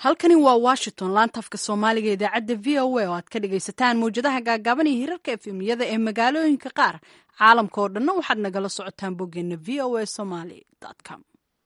halkani waa washington laantafka soomaaliga idaacadda v o a oo aad ka dhagaysataan mawjadaha gaagaaban iyo hirarka efemiyada ee magaalooyinka qaar caalamka oo dhanna waxaad nagala socotaan boggeena v o a somaly com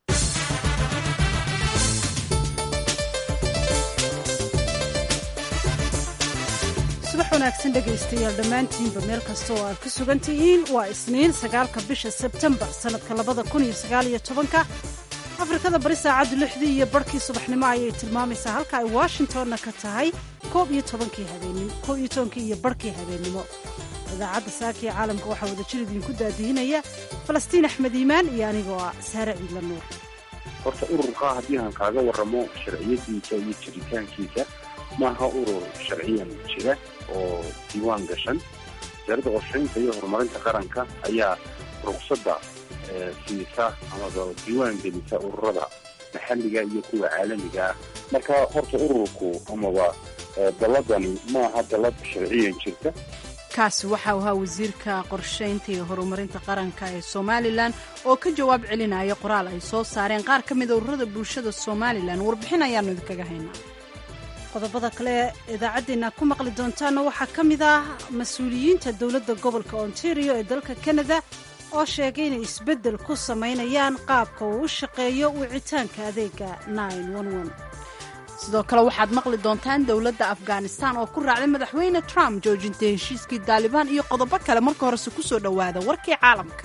subax wanaagsan dhegaystayaal dhammaantiinba meel kasta oo aad ku sugan tihiin waa isniin sagaalka bisha sebtembar sannadka labada kun iyo sagaal iyo tobanka afrikada bari saacaddu lixdii iyo barhkii subaxnimo ayay tilmaamaysaa halka ay washingtonna ka tahay koob iyo tobankii habeenimo koob iyo tobankii iyo barhkii habeennimo idaacadda saaka ee caalamka waxaa wadajir idinku daadihinaya falastiin axmed iimaan iyo anigoo ah saare ciidla nuur horta ururkaa haddii aan kaaga warramo sharciyadiisa iyo jiritaankiisa maaha urur sharciyan jira oo diiwaan gashan wasaaradda qorshaynta iyo horumarinta qaranka ayaa ruqsadda siisa amaba diiwaan gelisa ururada maxalliga iyo kuwa caalamiga ah marka horta ururku amaba dalladani maaha dallad sharciyan jirta kaasi waxa uu ahaa wasiirka qorshaynta iyo horumarinta qaranka ee somalilan oo ka jawaab celinaya qoraal ay soo saareen qaar ka mida ururada bulshada somalilan warbixin ayaanu idinkaga haynaa qodobada kale idaacaddeena ku maqli doontaana waxaa ka mid ah mas-uuliyiinta dowladda gobolka ontario ee dalka canada oo sheegay inay isbeddel ku samaynayaan qaabka uu u shaqeeyo wicitaanka adeega sidoo kale waxaad maqli doontaan dowladda afghanistan oo ku raacday madaxweyne trump joojinta heshiiskii daalibaan iyo qodobo kale marka horese ku soo dhowaada warkii caalamka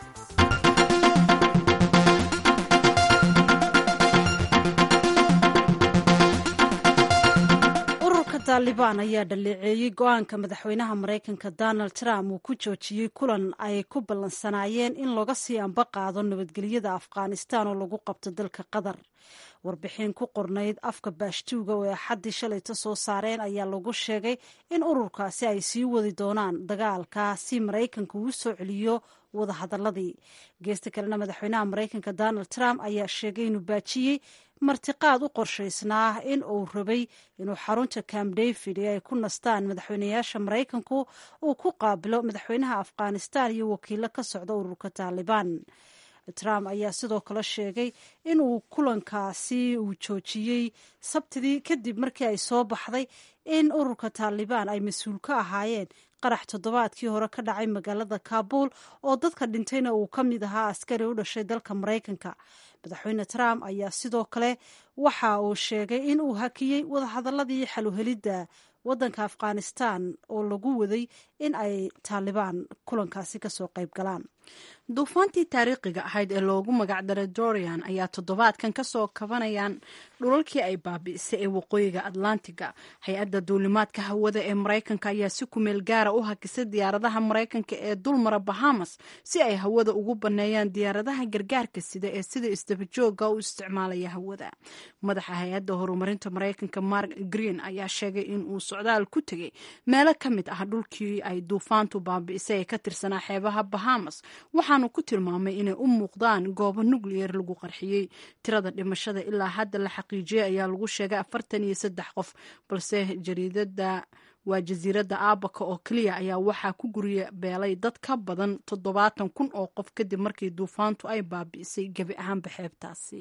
taalibaan ayaa dhaleeceeyey go-aanka madaxweynaha maraykanka donald trump uu ku joojiyey kulan ay ku ballansanaayeen in laga sii amba qaado nabadgelyada afghanistan oo lagu qabto dalka qatar warbixin ku qornayd afka baashtuuga oo axaddii shalayta soo saareen ayaa lagu sheegay in ururkaasi ay sii wadi doonaan dagaalka si maraykanka uu soo celiyo wadahadaladii geesta kalena madaxweynaha maraykanka donald trump ayaa sheegay inuu baajiyey martiqaad u qorshaysnaa in uu rabay inuu xarunta camp david ee ay ku nastaan madaxweynayaasha maraykanku uu ku qaabilo madaxweynaha afghanistan iyo wakiilo ka socda ururka taalibaan trump ayaa sidoo kale sheegay in uu kulankaasi uu joojiyey sabtidii kadib markii ay soo baxday in ururka taalibaan ay mas-uul ka ahaayeen qarax toddobaadkii hore ka dhacay magaalada kaabul oo dadka dhintayna uu ka mid ahaa askari u dhashay dalka maraykanka madaxweyne trump ayaa sidoo kale waxa uu sheegay in uu hakiyey wadahadaladii xaluhelidda waddanka afghanistan oo lagu waday in ay taalibaan kulankaasi kasoo qayb galaan duufaantii taariikhiga ahayd ee loogu magacdaray dorian ayaa toddobaadkan kasoo kabanayaan dhulalkii ay baabi'isay ee waqooyiga atlantiga hay-adda duulimaadka hawada ee maraykanka ayaa si kumeel gaara u hakisay diyaaradaha maraykanka ee dulmara bahamas si ay hawada ugu banneeyaan diyaaradaha gargaarka sida ee sida isdabajooga u isticmaalaya hawada madaxa hay-adda horumarinta maraykanka mark green ayaa sheegay in uu socdaal ku tegey meelo ka mid ah dhulkii ay duufaantu baabi'isay ee ka tirsanaa xeebaha bahamas waxaanu ku tilmaamay inay u muuqdaan goobo nucleyer lagu qarxiyey tirada dhimashada ilaa hadda la xaqiijiyey ayaa lagu sheegay afartan iyo saddex qof balse jariidada waa jasiiradda aabaka oo keliya ayaa waxaa ku gurya beelay dad ka badan toddobaatan kun oo qof kadib markii duufaantu ay baabi'isay gebi ahaanba xeebtaasi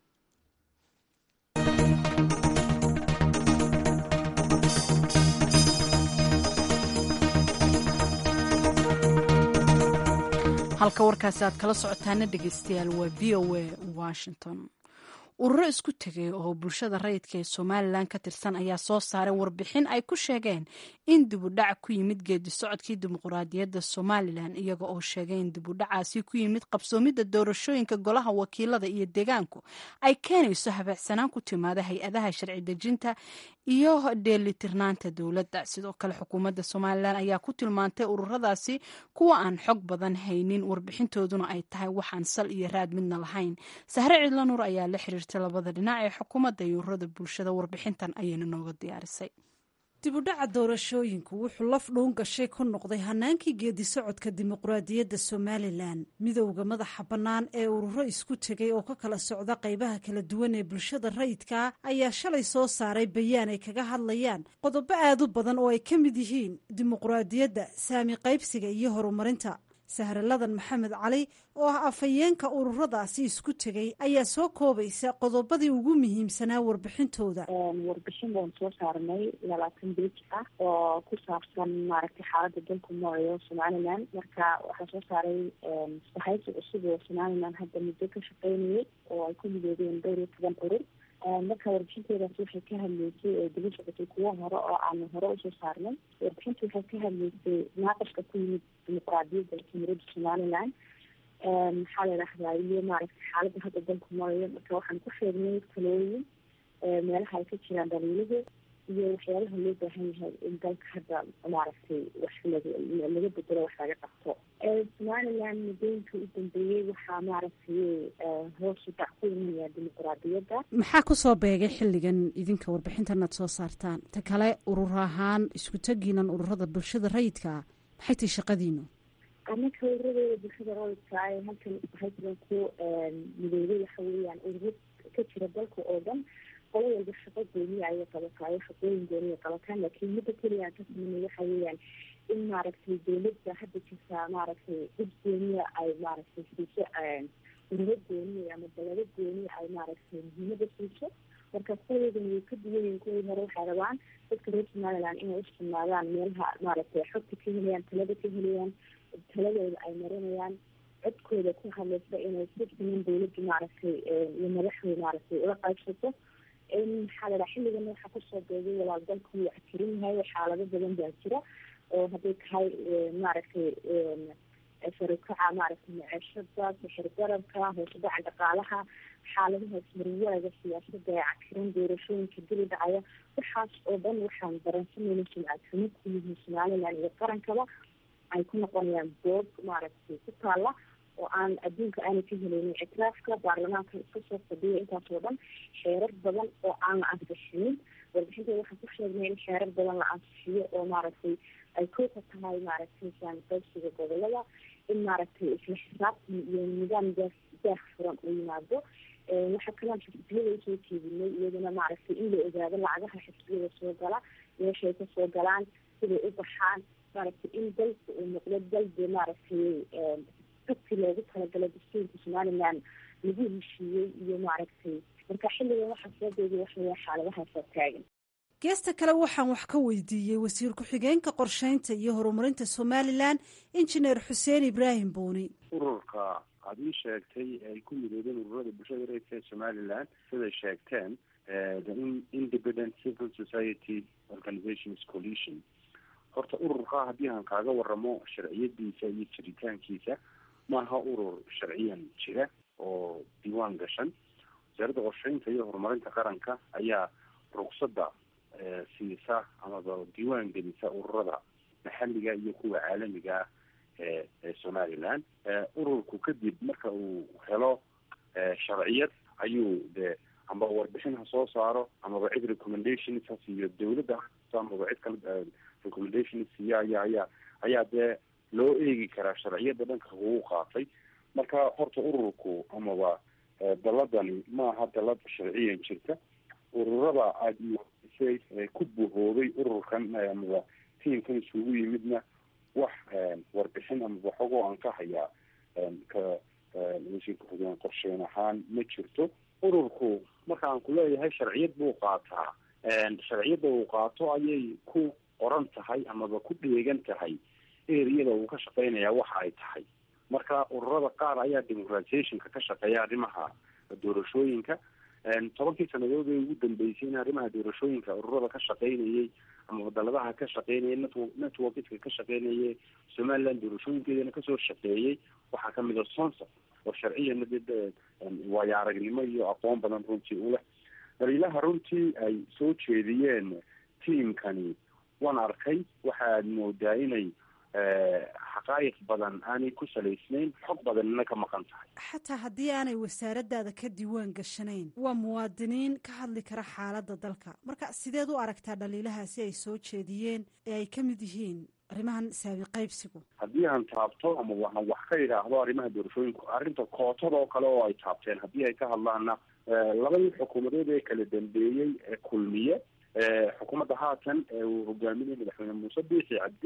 halka warkaasi aad kala socotaana dhegeystayaal waa v o a washington ururo isku tegay oo bulshada rayidka ee somalilan ka tirsan ayaa soo saaray warbixin ay ku sheegeen in dibudhac ku yimid geedi socodkii dimuqraadiyadda somalilan iyaga oo sheegay in dibudhacaasi ku yimid qabsoomidda doorashooyinka golaha wakiilada iyo deegaanku ay keenayso habeecsanaan ku timaada hay-adaha sharci dejinta iyo dheelitirnaanta dowladda sidoo kale xukuumadda somalilan ayaa ku tilmaantay ururadaasi kuwa aan xog badan haynin warbixintooduna ay tahay waxaan sal iyo raad midna lahayn sahre cidlanuur ayaa la xiriirtay labada dhinac ee xukuumadda iyo ururada bulshada warbixintan ayayna nooga diyaarisay dibudhaca doorashooyinku wuxuu laf dhuun gashay ku noqday hanaankii geedi socodka dimuqraadiyadda somalilan midowda madaxa bannaan ee ururo isku tegay oo ka kala socda qaybaha kala duwan ee bulshada rayidka ayaa shalay soo saaray bayaan ay kaga hadlayaan qodobo aad u badan oo ay ka mid yihiin dimuqraadiyadda saami qaybsiga iyo horumarinta sahraladan maxamed cali oo ah afhayeenka ururadaasi isku tegay ayaa soo koobaysa qodobadii ugu muhiimsanaa warbixintooda warbixin baan soo saarnay labaatan bej ah oo ku saabsan maaragtay xaalada dalku marayo somalilan marka waxaa soo saaray sahaysi cusub oo somalilan hadda muddo ka shaqeynayay oo ay ku midoobeen dhowr iyo toban urur marka warbixinteedaas waxay ka hadleysay oo daba socotay kuwo hore oo aanu hore usoo saarnay warbixinta waxay ka hadleysay naaqashka ku yimid dimuqraadiyadda jumhuuriyadda somalilan maxaa la idhahdaa iyo maaragtay xaaladda hadda dalku marayo marka waxaan ku sheegnay talooyin meelaha ay ka jiraan dhaliiluhu iyo waxyaabaha loo baahan yahay in dalka hadda maaragtay wax laga laga bedelo wax laga qabto somalilan muddooyinka u dambeeyey waxaa maaragtay hoos u dhac ku imanaya dimuqraadiyadda maxaa kusoo beegay xilligan idinka warbixintanaad soo saartaan ta kale urur ahaan isku tegiinan ururada bulshada rayidka ah maxay tahay shaqadiinu anaka ururadeeda bulshada rayidka ee halkan haysigan ku midoobay waxa weeyaan ururo ka jira dalka oo dhan qolo walba shaqo gooniya ayay qabataayo shaqooyin gooniya qabataan laakiin midda keliya aan ka sameynay waxa weeyaan in maaragtay dawladda hadda jirtaa maaragtay dib gooniya ay maaragtay siiso ururo gooniya ama dalado gooniya ay maaragtay muhiimada siiso marka kuwadan way ka duwan yihin kuwii hore waxay rabaan dadka reer somaliland inay isticmaadaan meelaha maaragtay xogta ka helayaan talada ka helayaan taladooda ay marinayaan codkooda ku hadlaysa inay si siman dawladda maaragtay iyo madaxda maaragtay ula qaybsato maxaa la dhaha xilligan waxaa kusoo beegay walaal dalku wuu cakirin yahay xaalado badan baa jira oo hadday tahay maaragtay sarikaca maaragtay maceeshada sixir garabka hoose dhaca dhaqaalaha xaaladaha ismarwaaga siyaasada ee cakiran doorashooyinka dili dhacaya waxaas oo dhan waxaan daransanayna sumcad xumo ku yihiin somaliland iyo qarankaba ay ku noqonayaan boog maaragtay ku taala oo aan adduunka aanay ka helaynin ictiraafka baarlamaanka iskasoo fadhiya intaas oo dhan xeerar badan oo aan la ansixinin warbixinteeda waxaan ku sheegnay in xeerar badan la ansixiyo oo maaragtay ay kooka tahay maaragtay saamiqaybsiga gobolada in maaragtay isla xisaabtan iyo nidaam daa daah furan u yimaado waxaa kalaan xisbiyada usoo jeedinay iyaduna maaragtay in la ogaado lacagaha xisbiyada soo gala meeshay kasoo galaan siday u baxaan maaragtay in dalka uu noqdo dalbe maaragtay dadki loogu talagalay dastuurka somaliland lagu heshiiyey iyo maaragtay marka xilligan waxaa soo beegay waxaweya xaaladahaasoo taagan geesta kale waxaan wax ka weydiiyey wasiir ku-xigeenka qorsheynta iyo horumarinta somalilan injineer xuseen ibraahim buuni ururka aad ii sheegtay ay ku midoobeen ururada bulshada reerka ee somaliland siday sheegteen the independent civil society organizations coalition horta ururka haddii aan kaaga waramo sharciyadiisa iyo jiritaankiisa maaha urur sharciyan jira oo diiwaan gashan wasaaradda qorsheynta iyo horumarinta qaranka ayaa rugsada siisa amaba diiwaan gelisa ururada maxalliga iyo kuwa caalamiga ah ee ee somaliland ururku kadib marka uu helo sharciyad ayuu de amba warbixin ha soo saaro amaba cid recommendations ha siiyo dawladda amaba cid kale recommendations siiyo ayaa ayaa ayaa dee loo eegi karaa sharciyada dhanka kugu qaatay marka horta ururku amaba daladani maaha dalad sharciyan jirta ururada aada iwaisay ku buhoobay ururkan amaba tiamkan isugu yimidna wax warbixin amaba xogoo aan ka hayaa ka wasiirka xogeen qorsheyn ahaan ma jirto ururku marka aan kuleeyahay sharciyad buu qaataa sharciyadda uu qaato ayay ku qoran tahay amaba ku dheegan tahay eriyada uu ka shaqeynaya waxa ay tahay marka ururada qaar ayaa democratizationka ka shaqeeya arrimaha doorashooyinka tobankii sanadood ee ugu dambeysay in arrimaha doorashooyinka ururada ka shaqeynayay ama daladaha ka shaqeynayay network networkiska ka shaqeynayay somaliland doorashooyinkeedana kasoo shaqeeyey waxaa kamid a sonsa oo sharciyana de waayo aragnimo iyo aqoon badan runtii uleh daliilaha runtii ay soo jeediyeen tiamkani waan arkay waxa aad moodaa inay xaqaayiq badan aanay ku salaysnayn xog badanina ka maqan tahay xataa haddii aanay wasaaradaada ka diiwaan gashanayn waa muwaadiniin ka hadli kara xaaladda dalka marka sideed u aragtaa dhaliilahaasi ay soo jeediyeen ee ay ka mid yihiin arrimahan saabi qaybsigu haddii aan taabto ama waxaan wax ka idhaahdo arrimaha doorashooyinku arrinta kootada oo kale oo ay taabteen haddii ay ka hadlaana labadii xukuumadeed ee kala dambeeyey ee kulmiye xukuumadda haatan ee uu hogaaminaya madaxweyne muuse biixi cabdi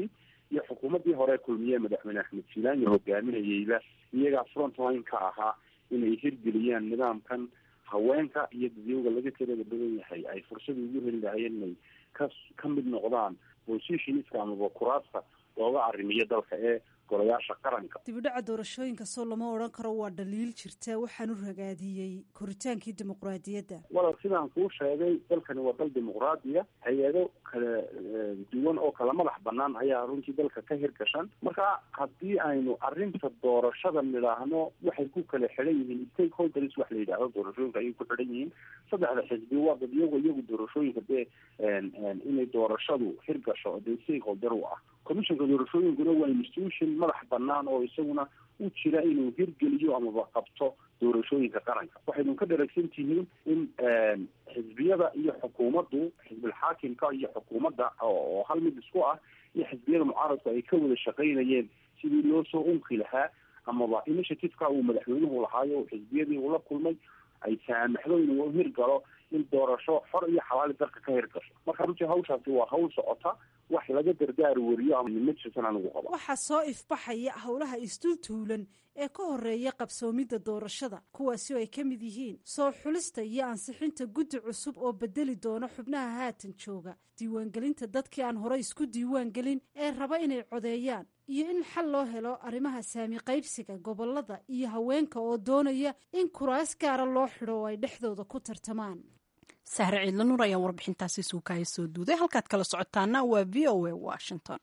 iyo xukuumaddii hore kulmiye madaxweyne axmed jiilaanyo hogaaminayeyba iyagaa frontline ka ahaa inay hirgeliyaan nidaamkan haweenka iyo dadyowga laga tirada badan yahay ay fursada ugu heli lahayeen inay ka ka mid noqdaan positionska amaba kuraasta looga arrimiyo dalka ee golayaasha qaranka dibidhaca doorashooyinka soo lama odhan karo waa dhaliil jirta waxaanu ragaadiyey koritaankii dimuqraadiyadda walal sidaan kuu sheegay dalkani waa dal dimuqraadiya hay-ado kala duwan oo kala madax banaan ayaa runtii dalka ka hirgashan marka haddii aynu arrinta doorashada nidhaahno waxay ku kala xidhan yihiin stakeholders wax la yidhaahdo doorashooyinka ayay ku xidhan yihiin saddexda xisbi waa dad iyago iyagu doorashooyinka dee inay doorashadu hirgasho dee stakeholder u ah commissionka doorashooyinkuna waa institution madax banaan oo isaguna u jira inuu hirgeliyo amaba qabto doorashooyinka qaranka waxaynu ka dharagsan tihiin in xisbiyada iyo xukuumaddu xisbilxaakimka iyo xukuumadda oo hal mid isku ah iyo xisbiyada mucaaradku ay ka wada shaqaynayeen sidii loo soo unki lahaa amaba initiativeka uu madaxweynuhu lahaayo xisbiyadii uu la kulmay ay saamaxdo inuu hirgalo in doorasho xor iyo xalaali dalka ka hirgasho marka runtii hawshaasi waa hawl socota wax laga dardaar wariyo ama ma jirtan anigu qaba waxaa soo ifbaxaya howlaha isdultuulan ee ka horeeya qabsoomidda doorashada kuwaasi oo ay ka mid yihiin soo xulista iyo ansixinta guddi cusub oo bedeli doona xubnaha haatan jooga diiwaangelinta dadkii aan horey isku diiwaangelin ee raba inay codeeyaan iyo in xal loo helo arrimaha saami qaybsiga gobolada iyo haweenka oo doonaya in kuraas gaara loo xidho oo ay dhexdooda ku tartamaan sahre ciidla nuur ayaa warbixintaasi suukaya soo duuday halkaad kala socotaana waa v o a washington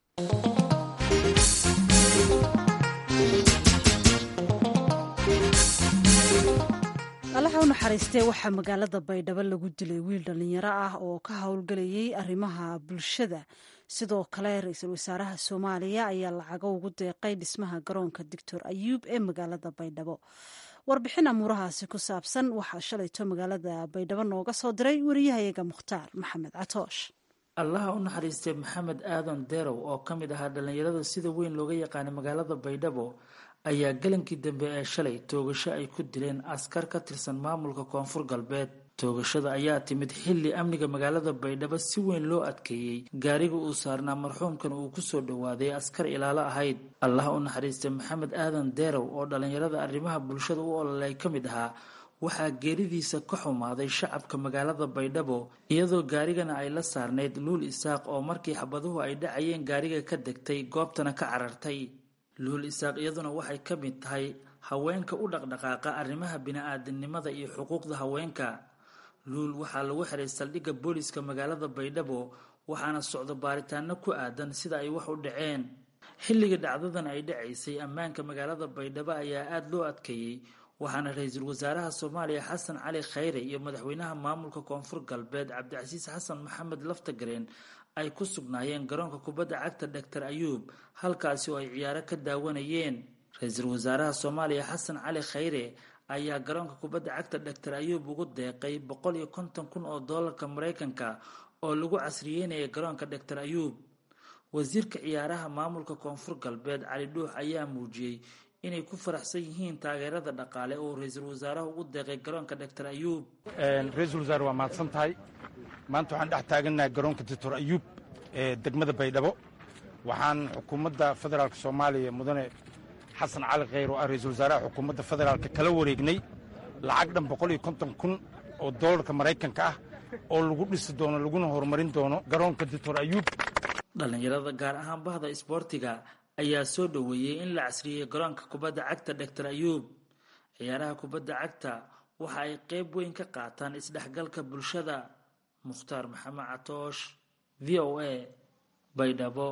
allaha u naxariistee waxaa magaalada baydhabo lagu dilay wiil dhallinyaro ah oo ka howlgelayay arrimaha bulshada sidoo kale ra-iisul wasaaraha soomaaliya ayaa lacago ugu deeqay dhismaha garoonka doctor ayuub ee magaalada baydhabo warbixin amuurahaasi ku saabsan waxaa shalayto magaalada baydhabo nooga soo diray wariyahayaga mukhtaar maxamed catoosh allaha u naxariistay maxamed aadan derow oo ka mid ahaa dhallinyarada sida weyn looga yaqaanay magaalada baydhabo ayaa galankii dambe ee shalay toogasho ay ku dileen askar ka tirsan maamulka koonfur galbeed toogashada ayaa timid xilli amniga magaalada baydhabo si weyn loo adkeeyey gaariga uu saarnaa marxuumkan uu kusoo dhowaaday askar ilaalo ahayd allaha u naxariistay maxamed aadan derow oo dhallinyarada arrimaha bulshada u ololay ka mid ahaa waxaa geeridiisa ka xumaaday shacabka magaalada baydhabo iyadoo gaarigana ay la saarnayd luul isaaq oo markii xabaduhu ay dhacayeen gaariga ka degtay goobtana ka carartay luul isaaq iyaduna waxay ka mid tahay haweenka u dhaqdhaqaaqa arrimaha bini-aadamnimada iyo xuquuqda haweenka luul waxaa lagu xiray saldhigga booliska magaalada baydhabo waxaana socdo baaritaano ku aadan sida ay wax u dhaceen xilliga dhacdadan ay dhacaysay ammaanka magaalada baydhabo ayaa aada loo adkeeyey waxaana ra-iisul wasaaraha soomaaliya xasan cali khayre iyo madaxweynaha maamulka koonfur galbeed cabdicasiis xasan maxamed laftagareen ay ku sugnaayeen garoonka kubadda cagta doctor ayuub halkaasi oo ay ciyaaro ka daawanayeen ra-iisul wasaaraha soomaaliya xasan cali khayre ayaa garoonka kubadda cagta doctor ayuub ugu deeqay boqol iyo konton kun oo doolarka maraykanka oo lagu casriyeynaya garoonka doctor ayuub wasiirka ciyaaraha maamulka koonfur galbeed cali dhuux ayaa muujiyey inay ku faraxsan yihiin taageerada dhaqaale oo ra-iisul wasaaraha ugu deeqay garoonka doctor ayuub ra-iisul wasaare waa mahadsan tahay maanta waxaan dhex taagannahay garoonka doctor ayuub ee degmada baydhabo waxaan xukuumadda federaalk soomaaliya mudane xasan cali khayr oo ah ra-iisul wasaaraha xukuumadda federaalka kala wareegnay lacag dhan boqol iyo konton kun oo doolarka maraykanka ah oo lagu dhisi doono laguna horumarin doono garoonka doctor ayuub dhallinyarada gaar ahaan bahda isboortiga ayaa soo dhoweeyey in la casriyey garoonka kubadda cagta doctor ayuub ciyaaraha kubadda cagta waxa ay qayb weyn ka qaataan isdhexgalka bulshada mukhtaar maxamed catoosh v o a baydhabo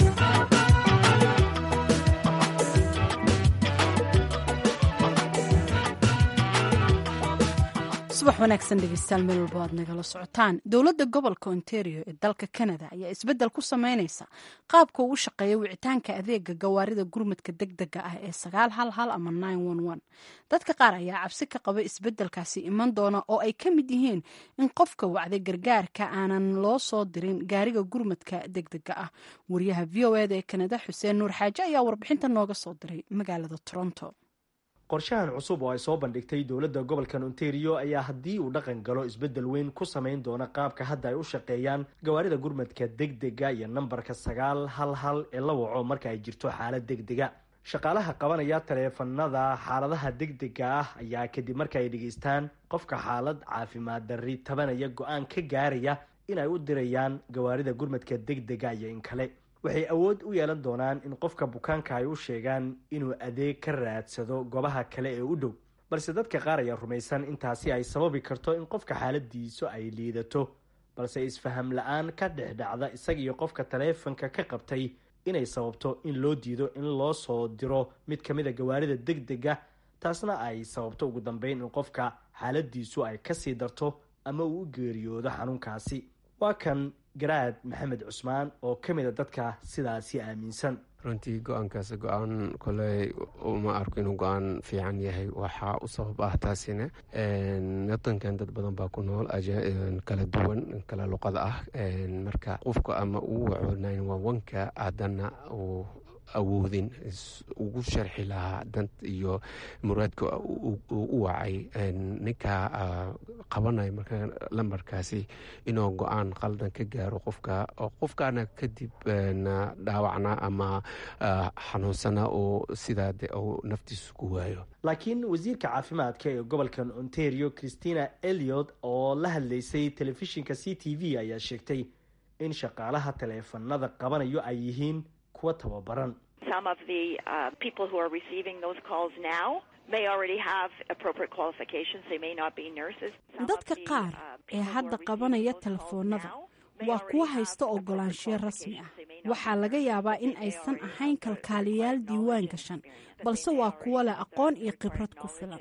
subax wanaagsan dhegeystayaal meel walba aad nagala socotaan dowladda gobolka ontario ee dalka canada ayaa isbeddel ku sameyneysa qaabka uu u shaqeeya wicitaanka adeega gawaarida gurmadka deg dega ah ee sagaal hal hal ama dadka qaar ayaa cabsi ka qaba isbeddelkaasi iman doona oo ay ka mid yihiin in qofka wacday gargaarka aanan loo soo dirin gaariga gurmadka deg dega ah wariyaha v o eda ee canada xuseen nuur xaaje ayaa warbixinta nooga soo diray magaalada toronto qorshahan cusub oo ay soo bandhigtay dowladda gobolkan ontario ayaa haddii uu dhaqan galo isbeddel weyn ku samayn doona qaabka hadda ay u shaqeeyaan gawaarida gurmadka deg dega iyo nambarka sagaal hal hal ee la waco marka ay jirto xaalad deg dega shaqaalaha qabanaya taleefanada xaaladaha deg dega ah ayaa kadib marka ay dhegeystaan qofka xaalad caafimaad darri tabanaya go-aan ka gaaraya in ay u dirayaan gawaarida gurmadka deg dega iyo in kale waxay awood u yeelan doonaan in qofka bukaanka ay u sheegaan inuu adeeg ka raadsado goobaha kale ee u dhow balse dadka qaar ayaa rumaysan intaasi ay sababi karto in qofka xaaladiisu ay liidato balse isfaham la-aan ka dhex dhacda isaga iyo qofka taleefanka ka qabtay inay sababto in loo diido in loo soo diro mid ka mid a gawaarida deg dega taasna ay sababto ugu dambeyn in qofka xaaladiisu ay kasii darto ama uu u geeriyoodo xanuunkaasi waa kan garaad maxamed cusmaan oo ka mid a dadka sidaasi aaminsan runtii go-aankaas go-aan koley uma arko inuu go-aan fiican yahay waxaa u sabab ah taasina wadankan dad badan baa ku nool kala duwan kala luqada ah marka qofka ama uu waco nine one one-ka haddana uu awoodin ugu sharxi lahaa dant iyo muraadka u wacay ninka qabanaya marka lambarkaasi inuu go-aan qaldan ka gaaro qofka oo qofkaana kadib dhaawacna ama xanuunsana oo sidaa de uu naftiisu ku waayo laakiin wasiirka caafimaadka ee gobolkan ontario christina eliot oo la hadlaysay telefishinka c t v ayaa sheegtay in shaqaalaha taleefanada qabanayo ay yihiin kuwa tababaran some of the uh, people who are receiving those calls now may already have appropriate qualifications. They may not be nurses. dadka qaar ee hadda qabanaya telefoonada waa kuwa haysta ogolaanshiyo rasmi ah waxaa laga yaabaa in aysan ahayn kalkaaliyaal diiwaan gashan balse waa kuwa leh aqoon iyo khibrad ku filan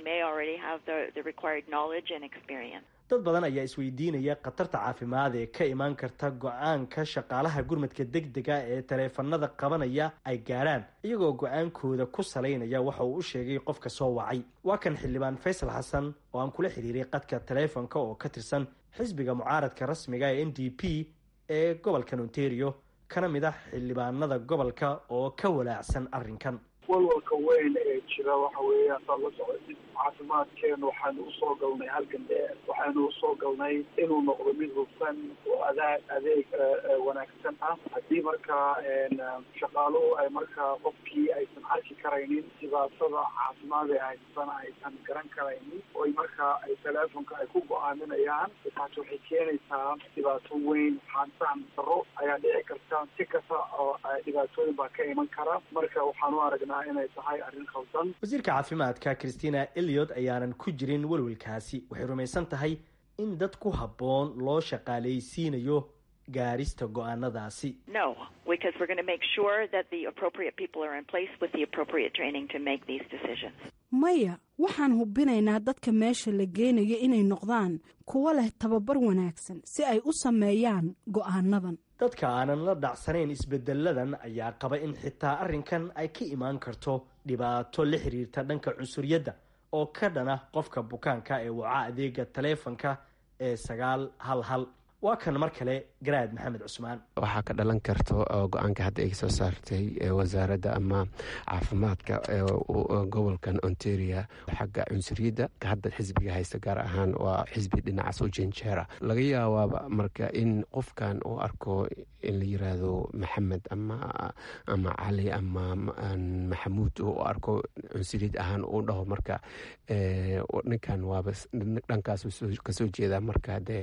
dad badan ayaa isweydiinaya khatarta caafimaad ee ka imaan karta go-aanka shaqaalaha gurmadka deg dega ee taleefanada qabanaya ay gaarhaan iyagoo go-aankooda ku salaynaya waxa uu u sheegay qofka soo wacay waa kan xildhibaan faysal xasan oo aan kula xiriiray qadka taleefonka oo ka tirsan xisbiga mucaaradka rasmiga ee n d p ee gobolkan ontario kana mid ah xildhibaanada gobolka oo ka walaacsan arrinkan walwalka weyn ee jira waxa weeyaan saad la socotid caafimaadkeenu waxaynu usoo galnay halgan dheer waxaynu usoo galnay inuu noqdo mid hufan oo adaa adeeg wanaagsan ah haddii markaa shaqaaluhu ay markaa qofkii aysan arki karaynin dhibaatada caafimaad ee haysatana aysan garan karaynin oy markaa ay teleefonka ay ku go-aaminayaan taas waxay keenaysaa dhibaato weyn xaansahan daro ayaa dhici karta si kasta oo dhibaatooyin baa ka iman kara marka waxaan u aragnaa inay tahay arrin khaldan wasiirka caafimaadka christina eliot ayaanan ku jirin welwelkaasi waxay rumaysan tahay in dad ku habboon loo shaqaalaysiinayo gaarista go-aanadaasi no because we're going to make sure that the appropriate people are in place with the appropriate training to make these decisions maya waxaan hubinaynaa dadka meesha la geenayo inay noqdaan kuwo leh tababar wanaagsan si ay u sameeyaan go-aanadan dadka aanan la dhacsanayn isbedeladan ayaa qaba in xitaa arrinkan ay ka imaan karto dhibaato la xiriirta dhanka cunsuriyadda oo ka dhana qofka bukaanka ee waca adeega taleefonka ee sagaal hal hal waa kan mar kale garaad maxamed cusmaan waxaa ka dhalan karto go-aanka hadda ay soo saartay wasaaradda ama caafimaadka gobolkan ontaria xagga cunsuriyadda hadda xisbiga haysta gaar ahaan waa xisbi dhinacaas u janjeera laga yaabaaba marka in qofkan uu arko in la yiraahdo maxamed ama ama cali ama maxamuud u arko cunsuriyad ahaan uu dhaho marka ninkan waaba dhankaas kasoo jeeda marka dee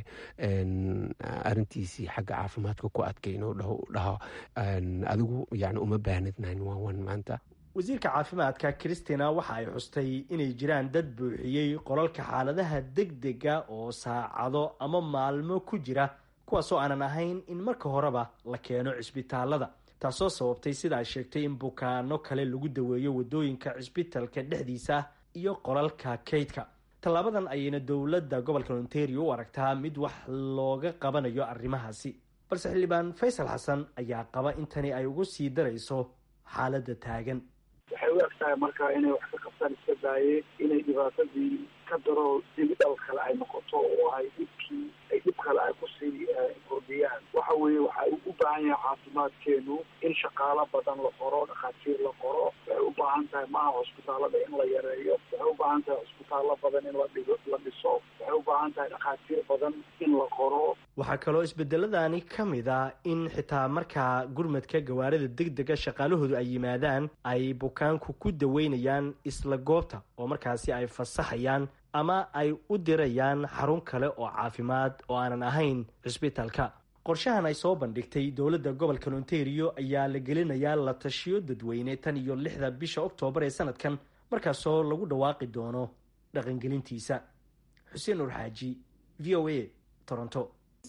arintiisii xagga caafimaadka ku adkay inuu dhaho adigu yani uma baahnid nine one one maanta wasiirka caafimaadka christina waxa ay xustay inay jiraan dad buuxiyey qolalka xaaladaha deg dega oo saacado ama maalmo ku jira kuwaasoo aanan ahayn in marka horeba la keeno cisbitaalada taasoo sababtay sida ay sheegtay in bukaano kale lagu daweeyo wadooyinka cisbitalka dhexdiisa iyo qolalka kaydka tallaabadan ayayna dowladda gobolka ontario u aragtaa mid wax looga qabanayo arrimahaasi balse xildhibaan faysal xasan ayaa qaba in tani ay ugu sii darayso xaaladda taagan waxay u eg tahay marka inay wax ka qabtaan iska daayeen inay dhibaatadii ka daro dibidhal kale ay noqoto oo ay dhibkii ay dhib kale ay kusii kordhiyaan waxa weeye waxay u baahan baahan yahay caafimaadkeenu in shaqaalo badan la qoro dhakhaatiir la qoro waxay u baahan tahay maaha cusbitaalada in la yareeyo waxay u baahan tahay cusbitaallo badan in la dhigo la dhiso waxay u baahan tahay dhakhaatiir badan in la qoro waxaa kaloo isbedeladani ka mid a in xitaa markaa gurmadka gawaarida deg dega shaqaalahoodu ay yimaadaan ay bukaanku ku daweynayaan isla goobta oo markaasi ay fasaxayaan ama ay u dirayaan xarun kale oo caafimaad oo aanan ahayn cisbitaalka qorshahan ay soo bandhigtay dowladda gobolka ontario ayaa la gelinayaa la tashiyo dadweyne tan iyo lixda bisha oktoobar ee sanadkan markaasoo lagu dhawaaqi doono dhaqangelintiisa xuseen nur xaaji v o a toronto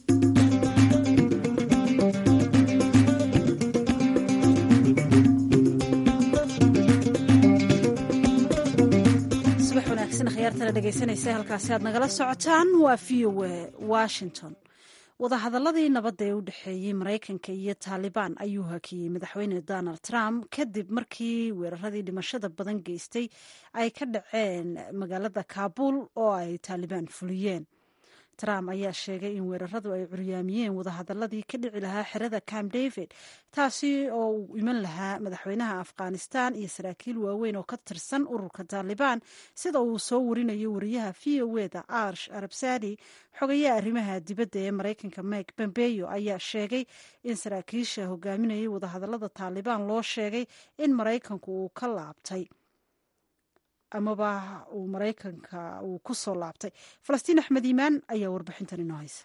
subax wanaagsan khiyaartana dhegaysanaysa halkaasi aad nagala socotaan waa v o a washington wadahadaladii nabadda ee u dhexeeyey maraykanka iyo taalibaan ayuu hakiyey madaxweyne donald trump kadib markii weeraradii dhimashada badan geystay ay ka dhaceen magaalada kaabul oo ay taalibaan fuliyeen trump ayaa sheegay in weeraradu ay curyaamiyeen wadahadaladii ka dhici lahaa xerada camp david taasi oo uu iman lahaa madaxweynaha afghanistan iyo saraakiil waaweyn oo ka tirsan ururka taalibaan sida uu soo warinayo wariyaha v o e da arsh arabsadi xogayaha arrimaha dibadda ee maraykanka mike pompeyo ayaa sheegay in saraakiisha hogaaminayay wadahadalada taalibaan loo sheegay in maraykanku uu ka laabtay amaba uu maraykanka uu ku soo laabtay falastiin axmed iimaan ayaa warbixintan inoo haysa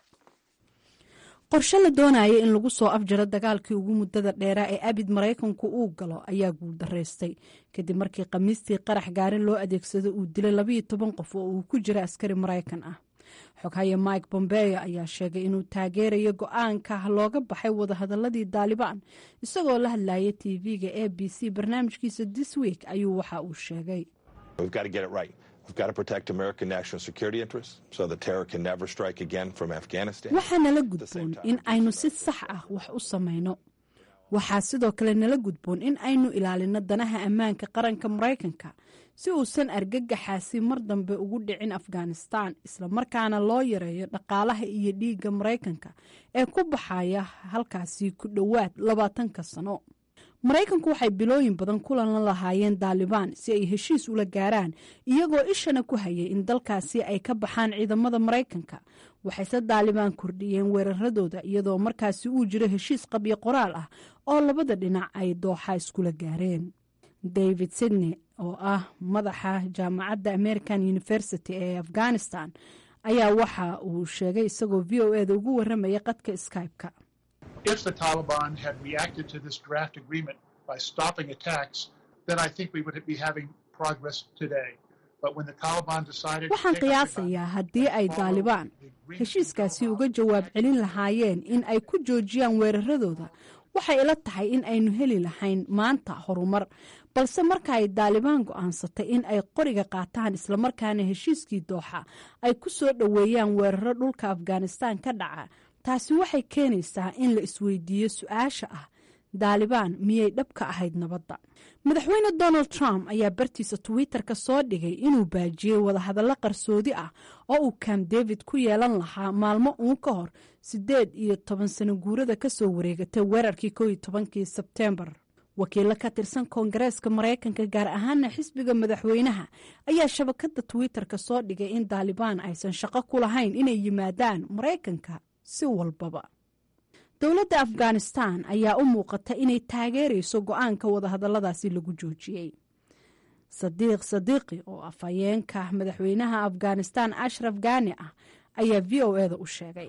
qorshe la doonaya in lagu soo afjaro dagaalkii ugu muddada dheeraa ee abid maraykanku uu galo ayaa guuldaraystay kadib markii khamiistii qarax gaarin loo adeegsado uu dilay labayo toban qof oo uu ku jira askari maraykan ah xoghaye mike bombeyo ayaa sheegay inuu taageerayo go-aanka looga baxay wadahadaladii daalibaan isagoo la hadlayay tv-ga a b c barnaamijkiisa this week ayuu waxa uu sheegay We've got to get it right. We've got to protect American national security interests so that terror can never strike again from Afghanistan. waxaa nala gudboon in aynu si sax ah wax u samayno waxaa sidoo kale nala gudboon in aynu ilaalino danaha ammaanka qaranka maraykanka si uusan argagaxaasi mar dambe ugu dhicin afghanistan islamarkaana loo yareeyo dhaqaalaha iyo dhiigga maraykanka ee ku baxaya halkaasi ku dhowaad labaatanka sano maraykanku waxay bilooyin badan kulan la lahaayeen daalibaan si ay heshiis ula gaaraan iyagoo ishana ku hayay in dalkaasi ay ka baxaan ciidamada maraykanka waxayse daalibaan kordhiyeen weeraradooda iyadoo markaasi uu jiro heshiis qabyo qoraal ah oo labada dhinac ay dooxa iskula gaareen david sydney oo ah madaxa jaamacadda american university ee afghanistan ayaa waxa uu sheegay isagoo v o eda ugu waramaya qadka skype-ka if the Taliban had reacted to this draft agreement by stopping attacks, then I think we would be having progress today. But when the Taliban decided to waxaan take up the qiyaasayaa haddii ay daalibaan heshiiskaasi uga jawaab celin lahaayeen in ay ku joojiyaan weeraradooda waxay ila tahay in aynu heli lahayn maanta horumar balse marka ay daalibaan go'aansatay in ay qoriga qaataan islamarkaana heshiiskii dooxa ay ku soo dhoweeyaan weeraro dhulka afghanistan ka dhaca taasi waxay keenaysaa in la isweydiiyo su-aasha ah daalibaan miyay dhab ka ahayd nabadda madaxweyne donald trump ayaa bartiisa twitter-ka soo dhigay inuu baajiyey wadahadallo qarsoodi ah oo uu camp david ku yeelan lahaa maalmo uun ka hor siddeed iyo toban sano guurada kasoo wareegatay weerarkii kow iyo tobankii sebteembar wakiilo ka tirsan koongareeska maraykanka gaar ahaana xisbiga madaxweynaha ayaa shabakada twitter-ka soo dhigay in daalibaan aysan shaqo ku lahayn inay yimaadaan maraykanka si walbaba dowladda afghanistan ayaa u muuqata inay taageerayso go-aanka wadahadalladaasi lagu joojiyey sadiiq sadiiqi oo afhayeenka madaxweynaha afghanistan ashraf gani ah ayaa v o eda u sheegay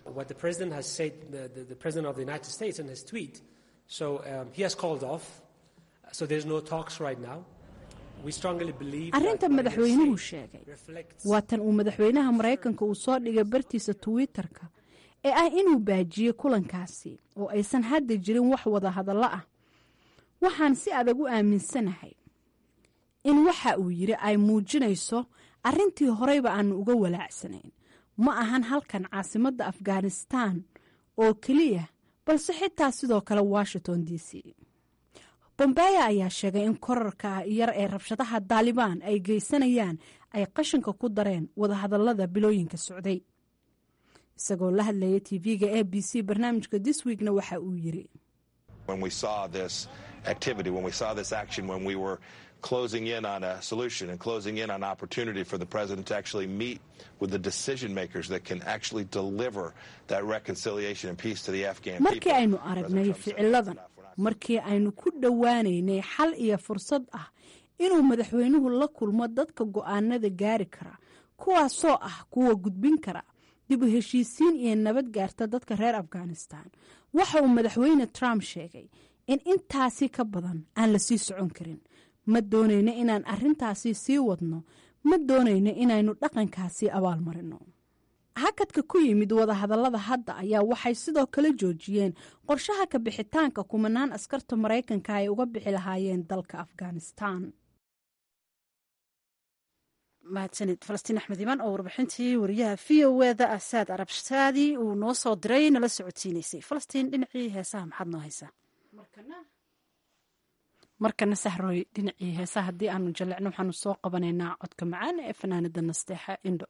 arrinta madaxweynuhu sheegay waa tan uu madaxweynaha maraykanka uu soo dhigay bartiisa twitter-ka ee ah inuu baajiyey kulankaasi oo aysan hadda jirin wax wada hadallo ah waxaan si adag u aaminsanahay in waxa uu yidhi ay muujinayso arrintii horeyba aanu uga walaacsanayn ma ahan halkan caasimadda afghanistan oo keliya balse xitaa sidoo kale washington d c bombeya ayaa sheegay in korarka yar ee rabshadaha daalibaan ay geysanayaan ay qashinka ku dareen wadahadallada bilooyinka socday isagoo la hadlaya tv-ga a b c barnaamijka this weekna waxa uu yiri When we saw this activity, when we saw this action, when we were closing in on a solution and closing in on opportunity for the president to actually meet with the decision makers that can actually deliver that reconciliation and peace to the Afghan markii people. aynu aragnay ficiladan markii aynu ku dhowaanaynay xal iyo fursad ah inuu madaxweynuhu la kulmo dadka go'aanada gaari kara kuwaasoo ah kuwa gudbin kara dib u heshiisiin iyo nabad gaarta dadka reer afghanistan waxa uu madaxweyne trump sheegay in intaasi ka badan aan la sii socon karin ma doonayno inaan arrintaasi sii wadno ma doonayno inaynu dhaqankaasi abaalmarino hakadka ku yimid wadahadallada hadda ayaa waxay sidoo kale joojiyeen qorshaha ka bixitaanka kumanaan askarta maraykanka ay uga bixi lahaayeen dalka afghanistan mahadsanid falastiin axmed imaan oo warbixintii wariyaha v o eda asaad arabshaadi uu noo soo diray nala socodsiinaysay falastiin dhinacii heesaha maxaad noo haysaa markana sahroy dhinacii heesaha haddii aanu jallecno waxaanu soo qabanaynaa codka macaan ee fanaanada nasteexa indho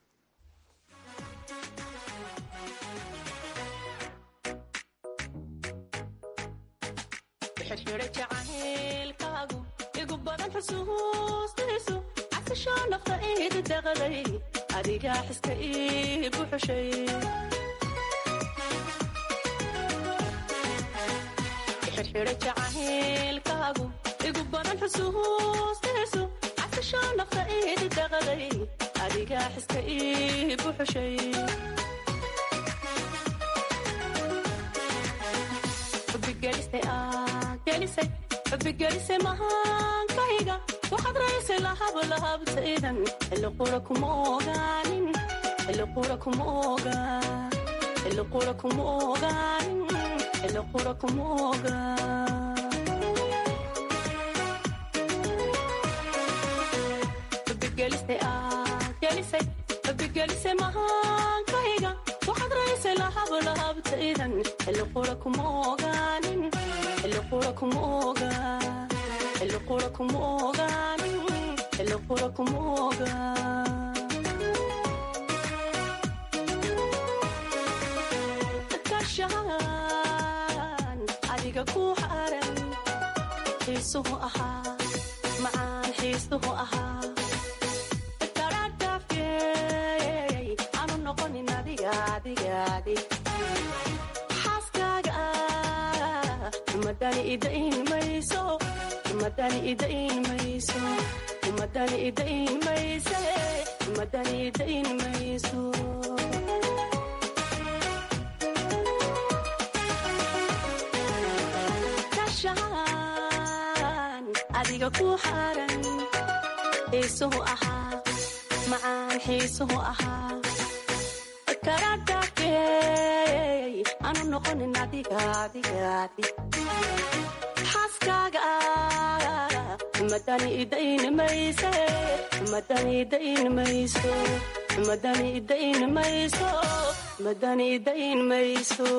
xirxidha jacaylkaagu igu badan xusuustiisu casashoo nafta iidi daqday adigaa xiska ii buxushay xirxidha jacaylkaagu igu badan xusuustiisu casashoo nafta iidi daqday adigaa xiska ii buxushay xubigelisay mahaankayga waxaad raysay lahablahabtaydan xilli qura kuma ogaanin xilli qura kuma ogaa xilli qura kuma ogaanin xilli qura kuma ogaa xubigelisay gelisay xubigelisay mahaankayga waxaad raysay lahablahabtaydan xilli qura kuma ogaanin xilli qura kuma ogaa xilli qura kuma ogaanin xilli qura kuma ogaa kashaan adiga ku xaran xiisuhu ahaa macaan xiisuhu ahaa karadhaafyey aanu noqonin adiga adiga adig xaaskaaga ah umadani idain mayso umadani idain mayso umadani idain mayse umadani idain mayso kashaan adiga ku xaran xiisuhu ahaa macaan xiisuhu ahaa karadhaafyey aanu noqonin adiga adiga adig xaaskaaga ah umadani idain mayse umadani idain mayso umadani idain mayso umadani idain mayso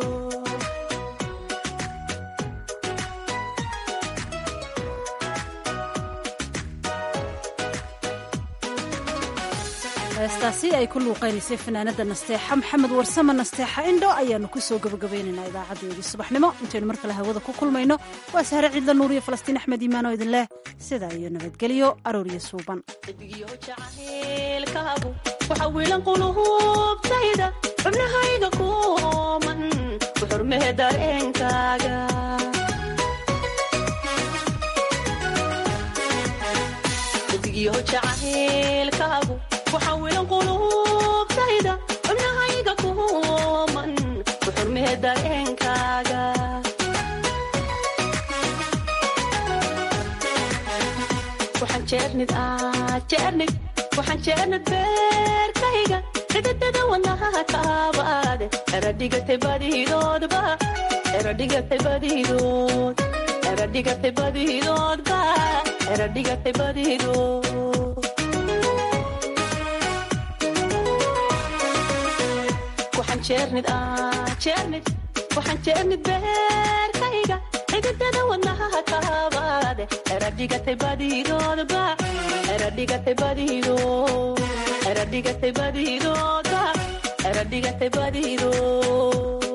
heestaasi ay ku luuqaynaysay fanaanada nasteexa maxamed warsame nasteexa indho ayaanu ku soo gabagabaynaynaa idaacadeedii subaxnimo intaynu mar kale hawada ku kulmayno waa sahre ciidla nuuriyo falastiin axmed iimaanoo idin leh sidaa iyo nabadgelyo arooriyo suuban xidigyo jacaylkaagu waxa wiilan quluubtayda xubnahayga ku ooman ku xurmee dareenkaaga xidigyo jacaylkaagu waxa wiilan quluubtayda xubnahayga ku ooman ku xurmee dareenkaaga waxaan jeernid ah jeernid waxaan jeernid beerkayga xididada wadnaha kaabaade eradhigatay badidoodba eradhigatay badidood eradhigatay badidoodba eradhigatay badidood waxaan jeernid ah jeernid waxaan jeernid beerkayga xididada wadnaha kaabaade eradhigatay badidoodba eradhigatay badidood eradhigatay badidoodba xero dhigatay badido